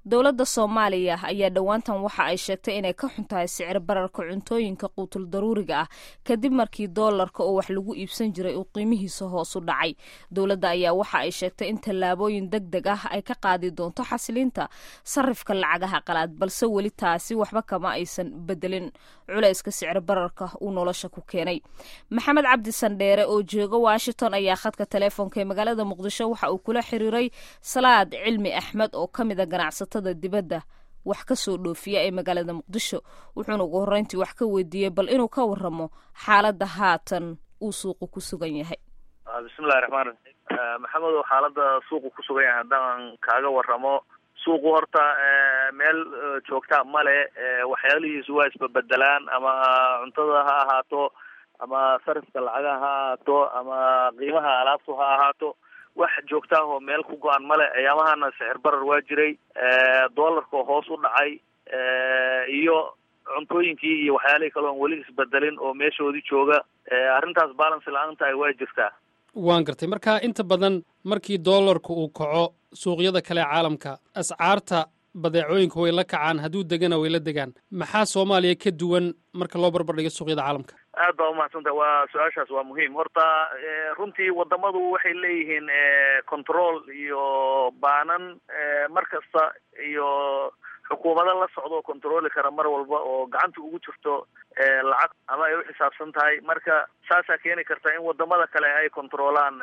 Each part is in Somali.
dowladda soomaaliya ayaa dhowaantan waxa ay sheegtay inay ka xun tahay sicir bararka cuntooyinka quutul daruuriga ah kadib markii doolarka oo wax lagu iibsan jiray uu qiimihiisa hoos u dhacay dowladda ayaa waxa ay sheegtay in tallaabooyin deg deg ah ay ka qaadi doonto xasilinta sarifka lacagaha qalaad balse weli taasi waxba kama aysan bedelin culayska sicir bararka uu nolosha ku keenay maxamed cabdi sandheere oo jooga washington ayaa khadka teleefoonka ee magaalada muqdisho waxa uu kula xiriiray salaad cilmi axmed oo ka mid a ganacsatada dibadda wax ka soo dhoofiya ee magaalada muqdisho wuxuuna ugu horreyntii wax ka weydiiyey bal inuu ka waramo xaaladda haatan uu suuqu ku sugan yahay bismillahi raxmaan raxiim maxamedow xaaladda suuqu ku sugan yahay haddaan kaaga waramo suuqu horta meel joogtaa male waxyaalihiisu waa isbabedelaan ama cuntada ha ahaato ama sarifka lacagaha ha ahaato ama qiimaha alaabtu ha ahaato wax joogtaah oo meel ku go-an male ayaamahana sixir barar waa jiray doolarkao hoos u dhacay iyo cuntooyinkii iyo waxyaalihii kale oon weli isbedelin oo meeshoodii jooga arrintaas balance la-aan tahay waa jirtaa waan gartay marka inta badan markii doolarku uu kaco suuqyada kale caalamka ascaarta badeecooyinka way la kacaan hadduu degana way la degaan maxaa soomaaliya ka duwan marka loo barbardhigo suuqyada caalamka aad baa umahadsantaha waa su-aashaas waa muhiim horta runtii wadamadu waxay leeyihiin control iyo baanan mar kasta iyo xukuumado la socdo oo controli kara mar walba oo gacanta ugu jirto lacag ama ay uxisaabsan tahay marka saasaa keeni karta in wadamada kale ay controlaan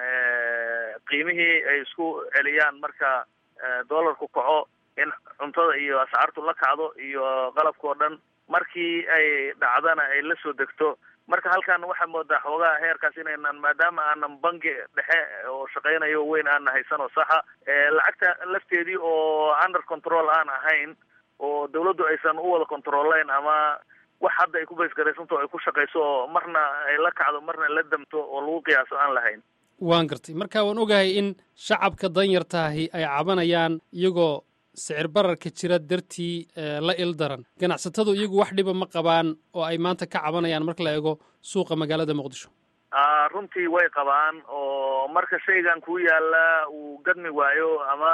qiimihii ay isku celiyaan marka doolarku kaco in cuntada iyo ascaartu la kacdo iyo qalabkao dhan markii ay dhacdana ay la soo degto marka halkan waxaa moodaa xoogaha heerkaas inaynan maadaama aanan bangi dhexe oo shaqeynayo weyn aana haysan oo saxa lacagta lafteedii oo under control aan ahayn oo dawladdu aysan u wada controlayn ama wax hadda ay ku baysgaraysanto o ay ku shaqayso oo marna ay la kacdo marna la damto oo lagu qiyaaso aan lahayn waan gartay marka waan ogahay in shacabka danyartaahi ay cabanayaan iyagoo sicir bararka jira dartii la il daran ganacsatadu iyagu wax dhiba ma qabaan oo ay maanta ka cabanayaan marka la eego suuqa magaalada muqdisho runtii way qabaan oo marka shaygan ku yaala uu gadmi waayo ama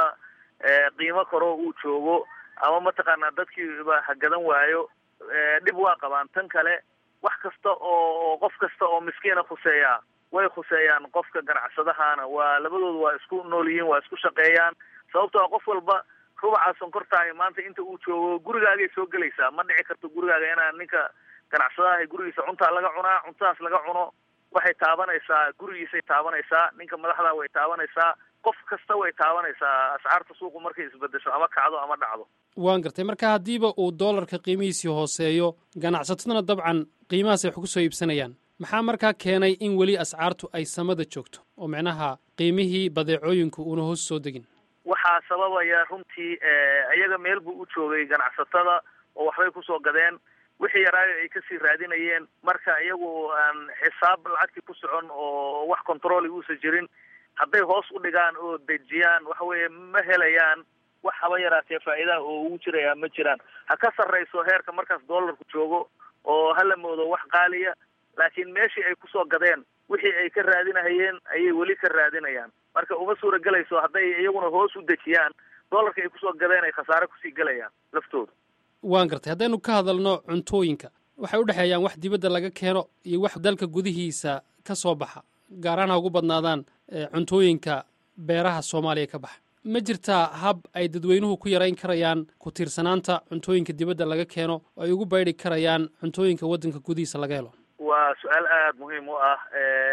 qiimo karo uu joogo ama mataqaanaa dadkiiba hagadan waayo dhib waa qabaan tan kale wax kasta oo qof kasta oo miskiina khuseeya way khuseeyaan qofka ganacsadahana waa labadoodu waa isku nool yihiin waa isku shaqeeyaan sababtoo qof walba rubaca sonkortahay maanta inta uu joogo gurigaagay soo gelaysaa ma dhici karto gurigaaga inaa ninka ganacsadaha gurigiisa cuntaa laga cunaa cuntadaas laga cuno waxay taabanaysaa gurigiisay taabanaysaa ninka madaxda way taabanaysaa qof kasta way taabanaysaa ascaarta suuqu markay isbedesho ama kacdo ama dhacdo waan gartay marka haddiiba uu doolarka qiimihiisii hooseeyo ganacsataduna dabcan qiimahaasay wax ku soo iibsanayaan maxaa markaa keenay in weli ascaartu ay samada joogto oo micnaha qiimihii badeecooyinku uuna hoos soo degin waxaa sababaya runtii iyaga meel buu u joogay ganacsatada oo waxbay kusoo gadeen wixii yaraayo ay kasii raadinayeen marka iyagu aan xisaab lacagtii ku socon oo wax controli uusa jirin hadday hoos u dhigaan oo dejiyaan waxa weeye ma helayaan wax haba yaraatee faa'iidaha oo ugu jiraya ma jiraan ha ka sarrayso heerka markaas doolarku joogo oo hala moodo wax qaaliya laakiin meeshii ay kusoo gadeen wixii ay ka raadinahayeen ayay weli ka raadinayaan marka uma suura gelayso hadday iyaguna hoos u dejiyaan doolarka ay kusoo gadeen ay khasaare kusii gelayaan laftooda waan gartay haddaynu ka hadalno cuntooyinka waxay u dhexeeyaan wax dibadda laga keeno iyo wax dalka gudihiisa ka soo baxa gaaraan ha ugu badnaadaan cuntooyinka beeraha soomaaliya ka baxa ma jirtaa hab ay dadweynuhu ku yarayn karayaan ku tiirsanaanta cuntooyinka dibadda laga keeno oo ay ugu baydhi karayaan cuntooyinka waddanka gudihiisa laga helo waa su-aal aada muhiim u ah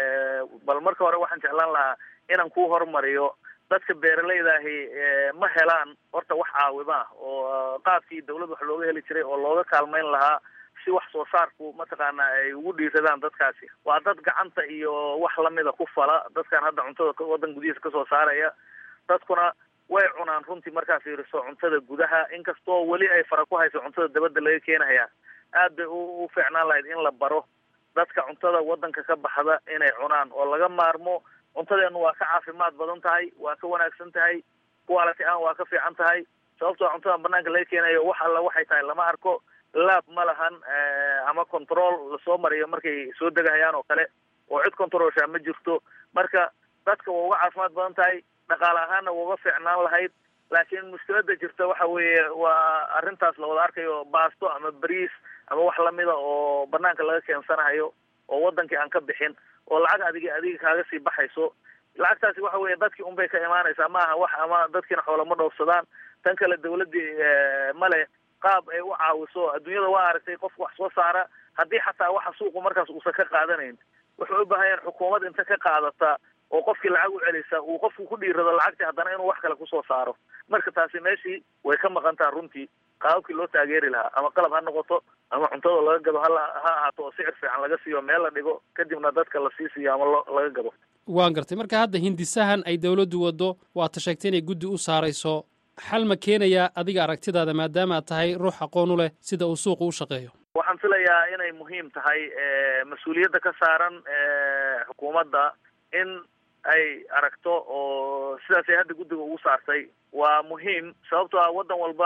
bal marka hore waxaan jeclaan lahaa inaan ku horumariyo dadka beeralaydahi ma helaan horta wax caawima ah oo qaabkii dawlad wax looga heli jiray oo looga kaalmayn lahaa si wax soo saarku mataqaana ay ugu dhiiradaan dadkaasi waa dad gacanta iyo wax lamida ku fala dadkan hadda cuntada waddan gudihiisa kasoo saaraya dadkuna way cunaan runtii markaa fiiriso cuntada gudaha inkastoo weli ay fara ku hayso cuntada dabadda laga keenaya aad bay u fiicnaan lahayd in la baro dadka cuntada waddanka ka baxda inay cunaan oo laga maarmo cuntadeenu waa ka caafimaad badan tahay waa ka wanaagsan tahay quality aan waa ka fiican tahay sababtoo cuntadan banaanka laga keenayo wax alla waxay tahay lama arko laab ma lahan ama control lasoo mariyo markay soo degahayaan oo kale oo cid controlshaa ma jirto marka dadka waa uga caafimaad badan tahay dhaqaale ahaanna waa uga fiicnaan lahayd laakiin mushkilada jirta waxa weeye waa arrintaas la wada arkayo baasto ama bariis ama wax lamida oo banaanka laga keensanahayo oo wadankii aan ka bixin oo lacag adiga adiga kaaga sii baxayso lacagtaasi waxa weeye dadkii unbay ka imaanaysaa maaha wax ama dadkiina xoolama dhoofsadaan tan kale dawladdii male qaab ay u caawiso adduunyada waa aragtay qofka wax soo saara haddii xataa waxa suuqu markaas uusan ka qaadanayn wuxuu u baahan yahin xukuumad inta ka qaadata oo qofkii lacag u celisa uu qofku ku dhiirado lacagtii haddana inuu wax kale kusoo saaro marka taasi meeshii way ka maqan taha runtii qaababkii loo taageeri lahaa ama qalab ha noqoto ama cuntada laga gado hala ha ahaato oo sicir fiican laga siiyo meel la dhigo kadibna dadka lasii siiyo ama lo laga gado waan gartay marka hadda hindisahan ay dawladdu waddo waata sheegtay inay guddi u saarayso xal ma keenayaa adiga aragtidaada maadaama aad tahay ruux aqoon u leh sida uu suuqu u shaqeeyo waxaan filayaa inay muhiim tahay mas-uuliyadda ka saaran xukuumadda in ay aragto oo sidaasay hadda guddiga ugu saartay waa muhiim sababtoo ah waddan walba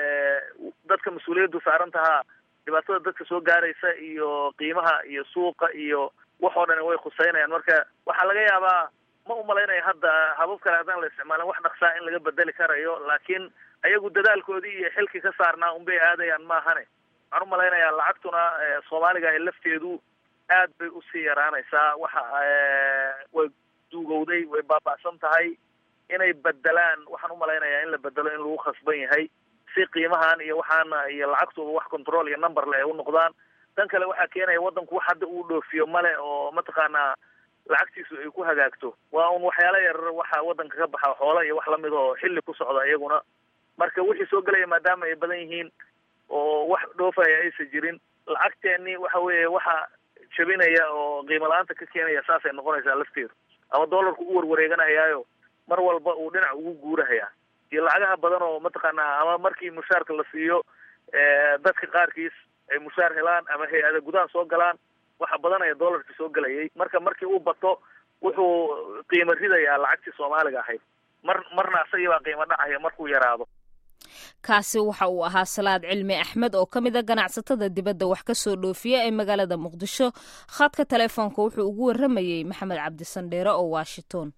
dadka mas-uuliyaddu saaran tahaa dhibaatada dadka soo gaaraysa iyo qiimaha iyo suuqa iyo wax oo dhani way khuseynayaan marka waxaa laga yaabaa ma umalaynaya hadda habab kale haddaan la isticmaalin wax dhaqsaa in laga bedeli karayo laakiin ayagu dadaalkoodii iyo xilkii ka saarnaa unbay aadayaan maahane waxaan umalaynayaa lacagtuna soomaaliga ee lafteedu aad bay usii yaraanaysaa waxa way duugowday way baaba'san tahay inay bedelaan waxaan umalaynayaa in la bedelo in lagu khasban yahay si qiimahan iyo waxaana iyo lacagtooda wax control iyo number le ay u noqdaan tan kale waxaa keenaya waddanku wax hadda uu dhoofiyo male oo mataqaanaa lacagtiisu ay ku hagaagto waa un waxyaala yarar waxa waddanka ka baxa xoola iyo wax lamid oo xilli ku socda iyaguna marka wixii soo gelaya maadaama ay badan yihiin oo wax dhoofaya aysan jirin lacagteeni waxa weeye waxa jabinaya oo qiimo la-aanta ka keenaya saasay noqonaysaa lafteedu ama dollarku u warwareeganayaayo mar walba uu dhinac ugu guurahayaa iyo lacagaha badan oo mataqaanaa ama markii mushaarka la siiyo dadka qaarkiis ay mushaar helaan ama hay-ada gudaha soo galaan waxa badanaya dollarkii soo gelayay marka markii uu bato wuxuu qiimo ridayaa lacagtii soomaaliga ahayd mar marna asagii baa qiimo dhacaya markuu yaraado kaasi waxa uu ahaa salaad cilmi axmed oo ka mid a ganacsatada dibadda wax ka soo dhoofiya ee magaalada muqdisho khadka telefoonka wuxuu ugu warramayey maxamed cabdisandheere oo washington